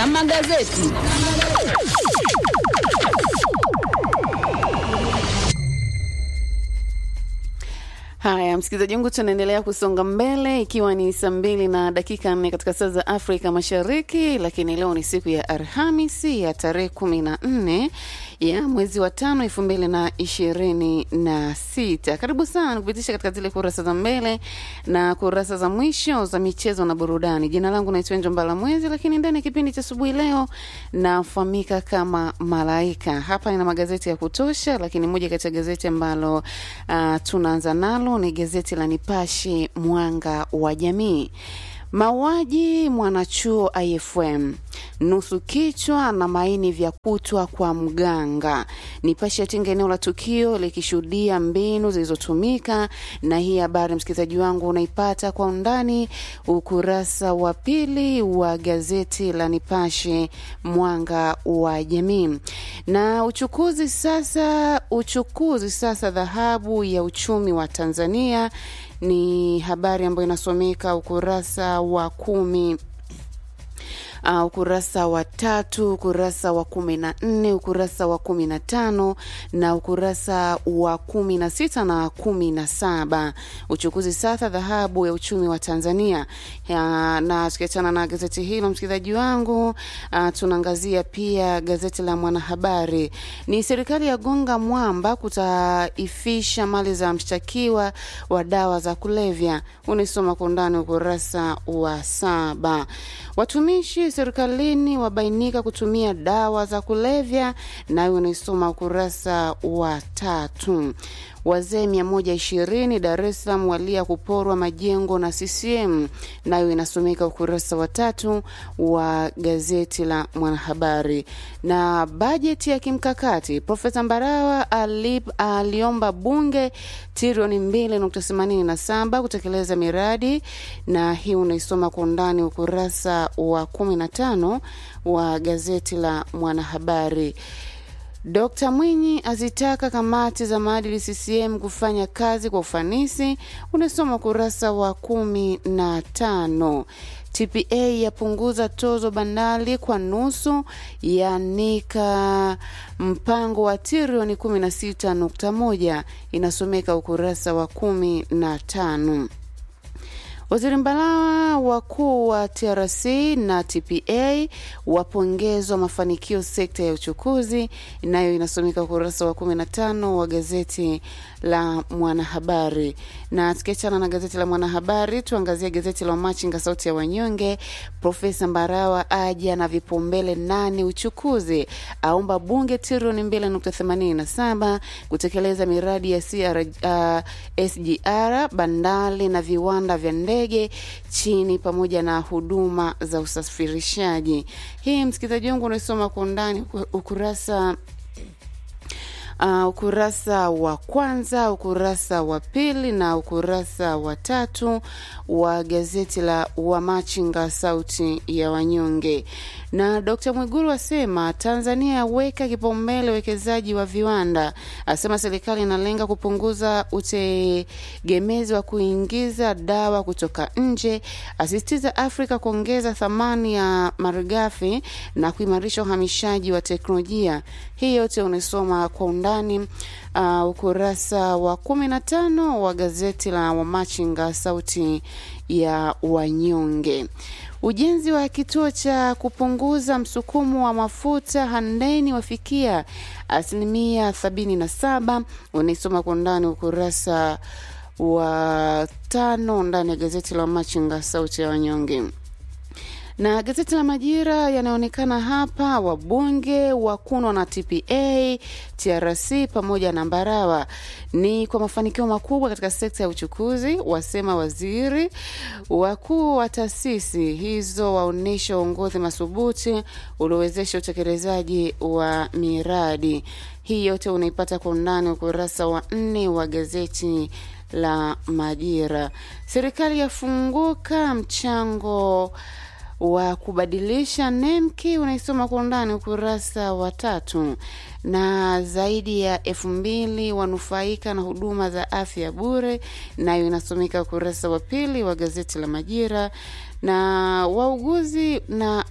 za magazeti. Haya, msikilizaji wangu, tunaendelea kusonga mbele ikiwa ni saa mbili na dakika nne katika saa za Afrika Mashariki, lakini leo ni siku ya Alhamisi ya tarehe kumi na nne ya mwezi wa tano elfu mbili na ishirini na sita. Karibu sana kupitisha katika zile kurasa za mbele na kurasa za mwisho za michezo na burudani. Jina langu naitwa Enjo Mbala Mwezi, lakini ndani ya kipindi cha asubuhi leo nafahamika kama Malaika. Hapa nina magazeti ya kutosha, lakini moja kati ya gazeti ambalo uh, tunaanza nalo ni gazeti la Nipashe Mwanga wa Jamii. Mauaji mwanachuo IFM, nusu kichwa na maini vya kutwa kwa mganga. Nipashe yatinga eneo la tukio likishuhudia mbinu zilizotumika, na hii habari msikilizaji wangu unaipata kwa undani ukurasa wa pili wa gazeti la Nipashe Mwanga wa Jamii. Na uchukuzi sasa, uchukuzi sasa dhahabu ya uchumi wa Tanzania ni habari ambayo inasomeka ukurasa wa kumi Uh, ukurasa wa tatu, ukurasa wa kumi na nne, ukurasa wa kumi na tano na ukurasa wa kumi na sita na kumi na saba. Uchukuzi sasa dhahabu ya uchumi wa Tanzania. Ya, na tukiachana na gazeti hilo msikilizaji wangu, uh, tunaangazia pia gazeti la Mwanahabari. Ni serikali ya gonga mwamba kutaifisha mali za mshtakiwa wa dawa za kulevya. Unaisoma kwa undani ukurasa wa saba. Watumishi serikalini wabainika kutumia dawa za kulevya, nayo unaisoma ukurasa wa tatu. Wazee mia moja ishirini Dar es Salaam walia kuporwa majengo na CCM, nayo inasomeka ukurasa wa tatu wa gazeti la Mwanahabari. Na bajeti ya kimkakati, Profesa Mbarawa alip, aliomba bunge trilioni mbili nukta themanini na saba kutekeleza miradi, na hii unaisoma kwa undani ukurasa wa kumi na tano wa gazeti la Mwanahabari. Dkt Mwinyi azitaka kamati za maadili CCM kufanya kazi kwa ufanisi, unasoma ukurasa wa kumi na tano. TPA yapunguza tozo bandari kwa nusu, yanika mpango wa trilioni 16.1, inasomeka ukurasa wa kumi na tano. Waziri Mbalawa, wakuu wa TRC na TPA wapongezwa mafanikio sekta ya uchukuzi, nayo inasomeka ukurasa wa 15 wa gazeti la Mwanahabari. Na tukiachana na gazeti la Mwanahabari, tuangazie gazeti la Machinga, sauti ya wanyonge. Profesa Mbarawa aja na vipaumbele nane uchukuzi, aomba bunge trilioni 2.87 kutekeleza miradi ya CR, uh, SGR, bandari na viwanda vya ndege chini pamoja na huduma za usafirishaji. Hii msikilizaji wangu unaisoma kwa undani ukurasa Uh, ukurasa wa kwanza, ukurasa wa pili na ukurasa wa tatu wa gazeti la Wamachinga sauti ya wanyonge. Na Dr. Mwigulu asema Tanzania yaweka kipaumbele uwekezaji wa viwanda, asema serikali inalenga kupunguza utegemezi wa kuingiza dawa kutoka nje, asisitiza Afrika kuongeza thamani ya malighafi na kuimarisha uhamishaji wa teknolojia. Hii yote unasoma kwa undani uh, ukurasa wa kumi na tano wa gazeti la Wamachinga sauti ya wanyonge. Ujenzi wa kituo cha kupunguza msukumo wa mafuta Handeni wafikia asilimia sabini na saba. Unaisoma kwa undani ukurasa wa tano ndani ya gazeti la Machinga sauti ya wanyonge na gazeti la Majira yanaonekana hapa, wabunge wakunwa na TPA, TRC pamoja na Mbarawa ni kwa mafanikio makubwa katika sekta ya uchukuzi, wasema waziri. Wakuu wa taasisi hizo waonyesha uongozi madhubuti uliowezesha utekelezaji wa miradi hii. Yote unaipata kwa undani ukurasa wa nne wa gazeti la Majira. Serikali yafunguka mchango wa kubadilisha nemki unaisoma kwa undani ukurasa wa tatu. Na zaidi ya elfu mbili wanufaika na huduma za afya bure, nayo inasomeka ukurasa wa pili wa gazeti la Majira. Na wauguzi na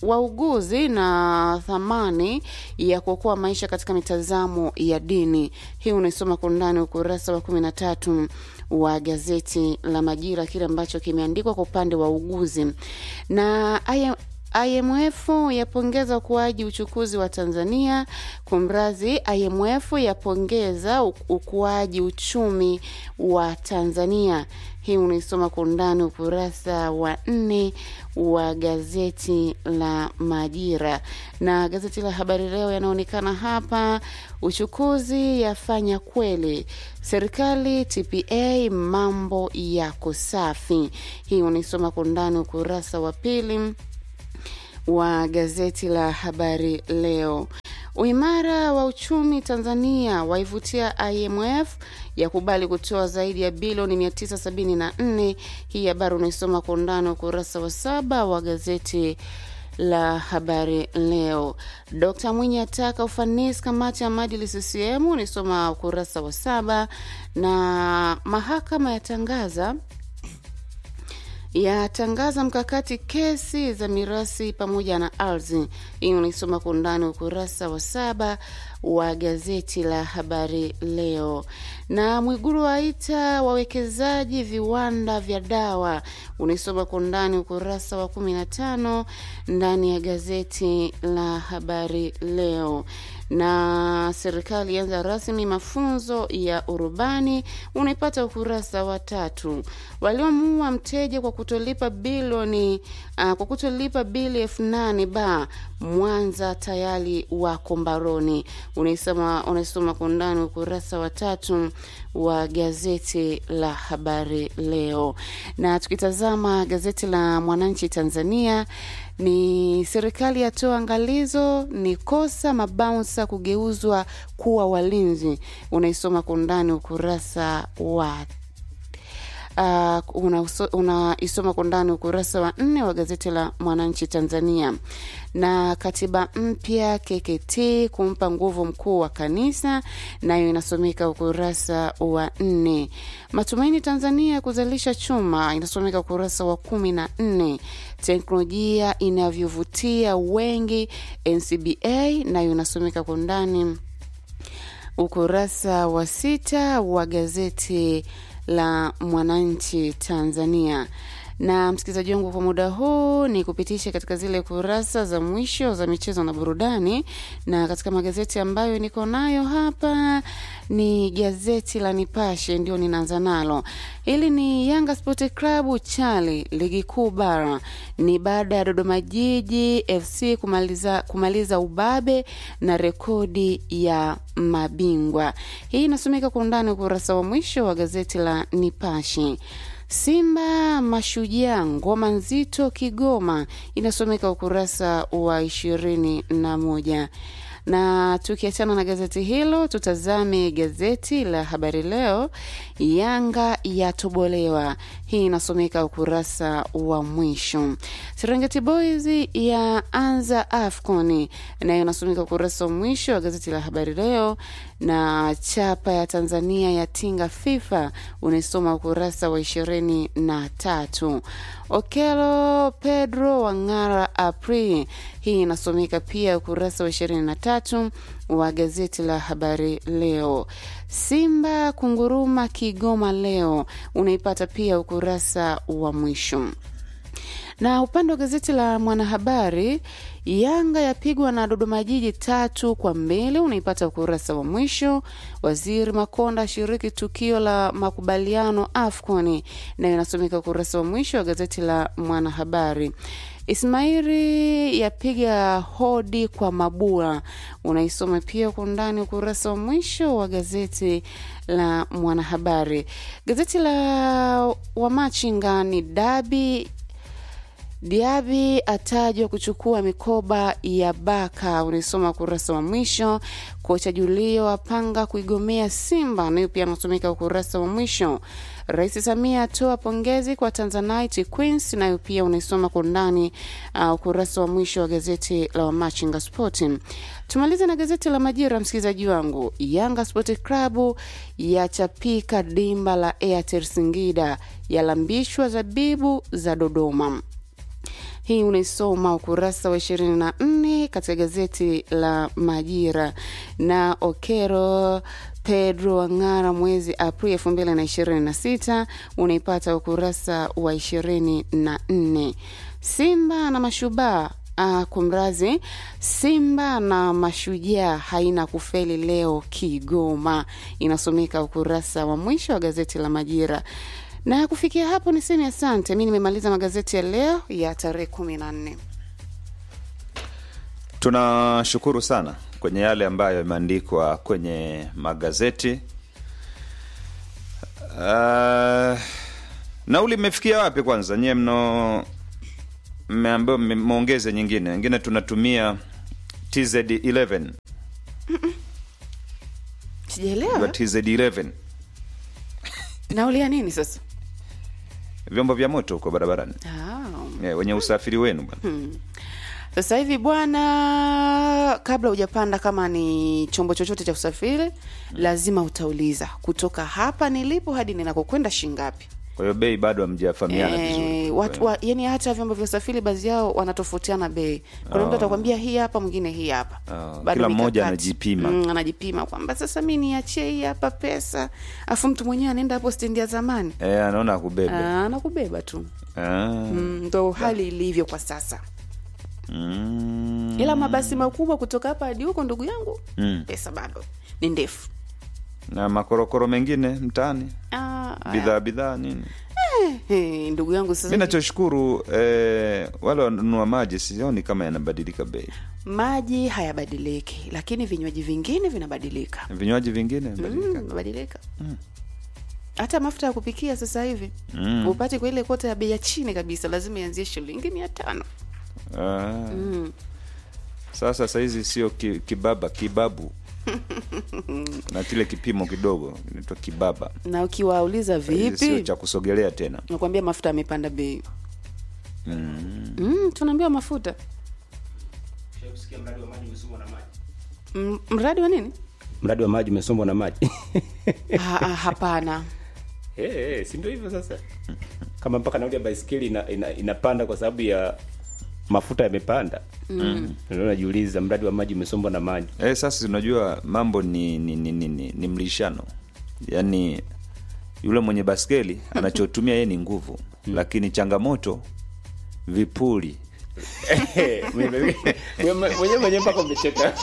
wauguzi na thamani ya kuokoa maisha katika mitazamo ya dini. Hii unaisoma kwa undani ukurasa wa kumi na tatu wa gazeti la Majira, kile ambacho kimeandikwa kwa upande wa uguzi na aya IMF yapongeza ukuaji uchukuzi wa Tanzania. Kumrazi, IMF yapongeza ukuaji uchumi wa Tanzania. Hii unaisoma kwa undani ukurasa wa nne wa gazeti la Majira na gazeti la Habari Leo yanaonekana hapa. Uchukuzi yafanya kweli, serikali TPA, mambo yako safi. Hii unaisoma kwa undani ukurasa wa pili wa gazeti la Habari Leo. Uimara wa uchumi Tanzania waivutia IMF ya kubali kutoa zaidi ya bilioni 974. Hii habari unaisoma kwa undani wa ukurasa wa saba wa gazeti la Habari Leo. Dkt Mwinyi ataka ufanisi kamati ya maadili CCM, unaisoma ukurasa wa saba. Na mahakama yatangaza yatangaza mkakati kesi za mirasi pamoja na ardhi. Hii unaisoma kwa undani ukurasa wa saba wa gazeti la Habari Leo. Na Mwiguru waita wawekezaji viwanda vya dawa, unaisoma kwa undani ukurasa wa kumi na tano ndani ya gazeti la Habari Leo na serikali ianza rasmi mafunzo ya urubani, unaipata ukurasa wa tatu. Waliomuua mteja kwa kutolipa bilioni uh, kwa kutolipa bili elfu nane ba Mwanza tayari wako mbaroni, unaisoma unaisoma kwa undani ukurasa wa tatu wa gazeti la Habari Leo. Na tukitazama gazeti la Mwananchi Tanzania ni serikali yatoa angalizo, ni kosa mabaunsa kugeuzwa kuwa walinzi. Unaisoma kwa undani ukurasa wa uh, unaisoma una kwa undani ukurasa wa nne wa gazeti la Mwananchi Tanzania. Na katiba mpya KKT kumpa nguvu mkuu wa kanisa, nayo inasomeka ukurasa wa nne. Matumaini Tanzania kuzalisha chuma, inasomeka ukurasa wa kumi na nne. Teknolojia inavyovutia wengi NCBA, nayo inasomeka kwa undani ukurasa wa sita wa gazeti la Mwananchi Tanzania. Na msikilizaji wangu, kwa muda huu ni kupitisha katika zile kurasa za mwisho za michezo na burudani, na katika magazeti ambayo niko nayo hapa ni gazeti la Nipashe, ndio ninaanza nalo. Hili ni Yanga Sport Club chali ligi kuu bara, ni baada ya Dodoma Jiji FC kumaliza, kumaliza ubabe na rekodi ya mabingwa. Hii inasomeka kwa undani ukurasa wa mwisho wa gazeti la Nipashe. Simba Mashujaa ngoma nzito Kigoma inasomeka ukurasa wa ishirini na moja na tukiachana na gazeti hilo tutazame gazeti la Habari Leo. Yanga yatobolewa, hii inasomeka ukurasa wa mwisho. Serengeti Boys ya anza AFCON, nayo inasomeka ukurasa wa mwisho wa gazeti la Habari Leo. Na chapa ya Tanzania ya tinga FIFA unaisoma ukurasa wa ishirini na tatu. Okelo Pedro Wangara April, hii inasomeka pia ukurasa wa ishirini na tatu wa gazeti la Habari Leo. Simba kunguruma Kigoma leo, unaipata pia ukurasa wa mwisho na upande wa gazeti la Mwanahabari, Yanga yapigwa na Dodoma Jiji tatu kwa mbili, unaipata ukurasa wa mwisho. Waziri Makonda ashiriki tukio la makubaliano AFCON, nayo inasomeka ukurasa wa mwisho wa gazeti la Mwanahabari. Ismaili yapiga hodi kwa Mabula, unaisoma pia kwa undani ukurasa wa mwisho wa gazeti la Mwanahabari. Gazeti la Wamachinga ni dabi Diaby atajwa kuchukua mikoba ya Baka, unaisoma ukurasa wa mwisho. Kocha Julio apanga kuigomea Simba, nayo pia anasomeka ukurasa wa mwisho. Rais Samia atoa pongezi kwa Tanzanite Queens, nayo pia unaisoma kwa undani uh, ukurasa wa mwisho wa gazeti la Wamachinga Sport. Tumalize na gazeti la Majira, msikilizaji wangu. Yanga Sport Club yachapika dimba la Airtel Singida, yalambishwa zabibu za Dodoma hii unaisoma ukurasa wa ishirini na nne katika gazeti la Majira. Na Okero Pedro Wang'ara mwezi Aprili elfu mbili na ishirini na sita unaipata ukurasa wa ishirini na nne. Simba na Mashujaa Uh, kumrazi Simba na Mashujaa haina kufeli leo Kigoma, inasomeka ukurasa wa mwisho wa gazeti la Majira. Na kufikia hapo niseme asante, mi nimemaliza magazeti ya leo ya tarehe kumi na nne. Tunashukuru sana kwenye yale ambayo yameandikwa kwenye magazeti. Uh, nauli imefikia wapi kwanza? Nyie mno mmeambiwa mmeongeze nyingine, wengine tunatumia TZ11 Sijaelewa TZ11 nauli ya nini sasa. vyombo vya moto huko barabarani Ah. yeah, wenye usafiri wenu bwana. Sasa hivi bwana, kabla hujapanda kama ni chombo chochote cha usafiri, lazima utauliza kutoka hapa nilipo hadi ninakokwenda shingapi. Kwa hiyo bei bado hamjafahamiana vizuri. Eh, watu wa, yani hata vyombo vya usafiri baadhi yao wanatofautiana bei. Kuna mtu atakwambia hii hapa, mwingine hii hapa. Oh, Bado kila mmoja mikakati. anajipima. Mm, anajipima kwamba sasa mi niachie hii hapa pesa, afu mtu mwenyewe anaenda hapo stendi ya zamani Eh, anaona akubebe. Ah, anakubeba tu. Ah. Mm, ndo hali ilivyo kwa sasa. Mm. Ila mabasi makubwa kutoka hapa hadi huko, ndugu yangu, Mm. pesa bado ni ndefu. Na makorokoro mengine mtaani, Ah, bidhaa bidhaa nini. eh, ndugu yangu sasa Mi nachoshukuru eh, wale wanunua maji sioni kama yanabadilika bei. maji hayabadiliki, lakini vinywaji vingine vinabadilika. Vinywaji vingine Mm, badilika. badilika hata mafuta ya kupikia sasa hivi Mm. upate kwa ile kota ya bei ya chini kabisa, lazima ianzie shilingi mia tano. Ah. Mm. Sasa sahizi sio ki, kibaba kibabu na kile kipimo kidogo inaitwa kibaba. Na ukiwauliza Sahizi sio vipi, cha kusogelea tena. nakwambia mafuta yamepanda bei. Mm. Mm, tunaambiwa mafuta Ushakusikia mradi wa maji umesombwa na maji? M- mradi wa nini? Mradi wa maji umesombwa na maji. ha, ha, hapana Eh, eh, si ndio hivyo sasa. Kama mpaka nauli ya baisikeli ina, ina, inapanda kwa sababu ya mafuta yamepanda. Mm. Ndio najiuliza mradi wa maji umesombwa na maji. Eh, sasa unajua mambo ni ni, ni, ni, ni, ni mlishano, yaani yule mwenye baskeli anachotumia yeye ni nguvu, lakini changamoto vipuli Mwenyewe mwenyewe mwenyewe mpaka umecheka.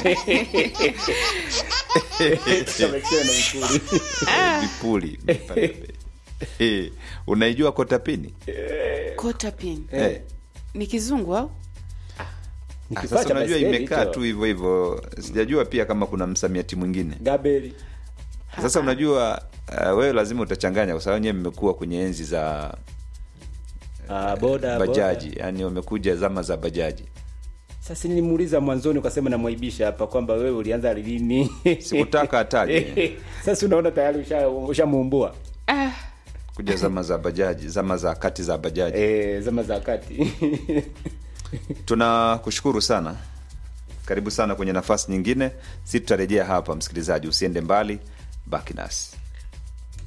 Kama ikiwa na vipuri. vipuli Eh, unaijua kotapini kota pin eh. ni kizungu au Ni Ah, kifaa Sasa cha unajua baisikeli imekaa hicho. tu hivyo hivyo, sijajua pia kama kuna msamiati mwingine. Gabeli. Sasa unajua uh, wewe lazima utachanganya, kwa sababu nyewe mmekuwa kwenye enzi za Ah, boda bajaji, boda. yani wamekuja zama za bajaji. Sasa nilimuuliza mwanzoni ukasema namwaibisha hapa kwamba wewe ulianza lini? Sikutaka ataje Sasa unaona tayari usha ushamuumbua. ah, kuja zama za bajaji, zama za kati za bajaji. Eh, zama za kati. Tunakushukuru sana, karibu sana kwenye nafasi nyingine. Si tutarejea hapa, msikilizaji, usiende mbali, baki nasi.